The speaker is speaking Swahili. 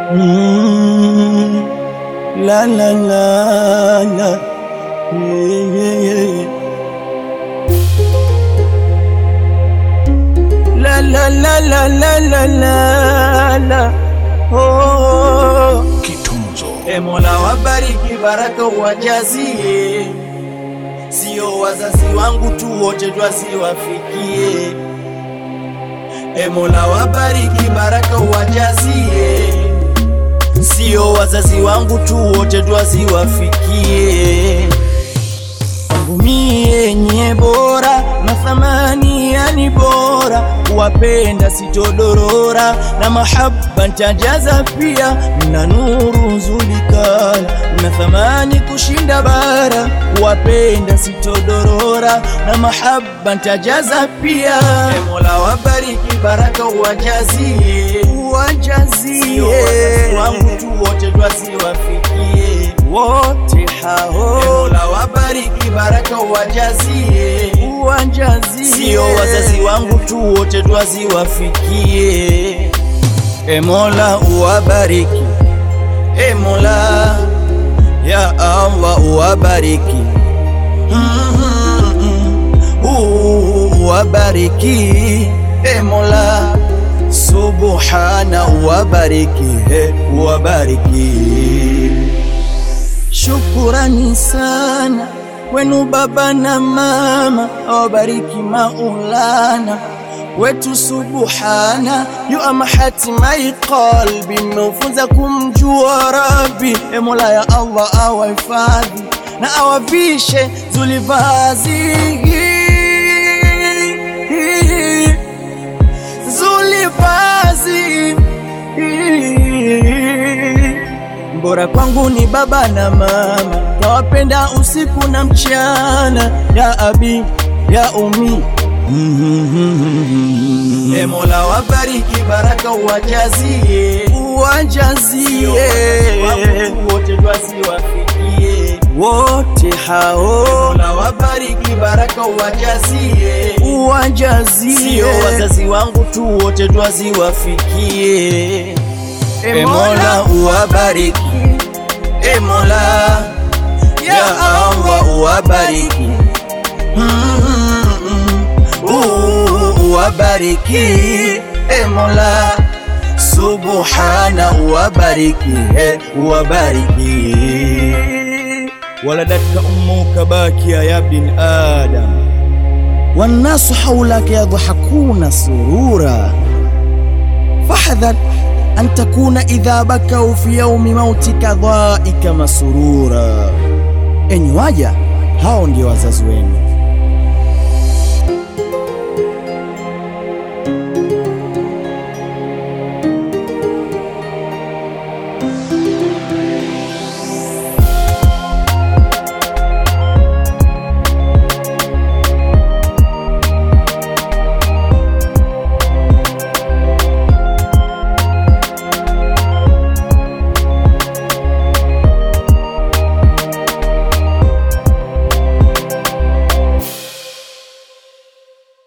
Mm, la la la la yeah, yeah, yeah. La la la la la la la la oh. Kitunzo E Mola wabariki, baraka uwajazie, sio wazazi wangu tu wote twasiwafikie. E Mola wabariki, baraka uwajazie, sio wazazi wangu tu wote twasiwafikie. Kwangu mie nye bora na thamani yani bora, kuwapenda sitodorora na mahaba ntajaza pia, na nuru nzulikana na thamani kushinda bara, kuwapenda sitodorora na mahaba ntajaza pia. E Mola wabariki, baraka uwajazie, uwajazie wazazi wangu tu wote twasiwafikie wote hao. E Mola wabariki, baraka uwajazie, uwajazie, sio wazazi wangu tu wote twaziwafikie. E Mola uwabariki, e Mola ya Allah uwabariki, Mm, uh, uwabariki, e Mola subhana uwabariki, e uwabariki Shukurani sana wenu baba na mama, awabariki Maulana wetu subhana, yu ama hatimai qalbi, mmeufunza kumjua Rabbi. E Mola ya Allah awahifadhi na awavishe zulivazi zulivazi Bora kwangu ni baba na mama, tawapenda usiku na mchana, ya abi ya umi. E Mola wabariki, baraka uwajazie, uwajazie wote twasiwafikie wote hao. E Mola wabariki, baraka uwajazie, uwajazie, sio wazazi wangu tu wote twaziwafikie. E Mola uwabariki, E Mola ya Allah uwabariki, Mm, uh, uwabariki, E Mola subhana uwabariki, e uwabariki. Waladatka ummuka bakia ya bin Adam wannasu haulaka yadhahakuna surura fahdhar an takuna idha bakau fi yaumi mautika dhaika masurura. Enyi waja, hao ndio wazazi wenu.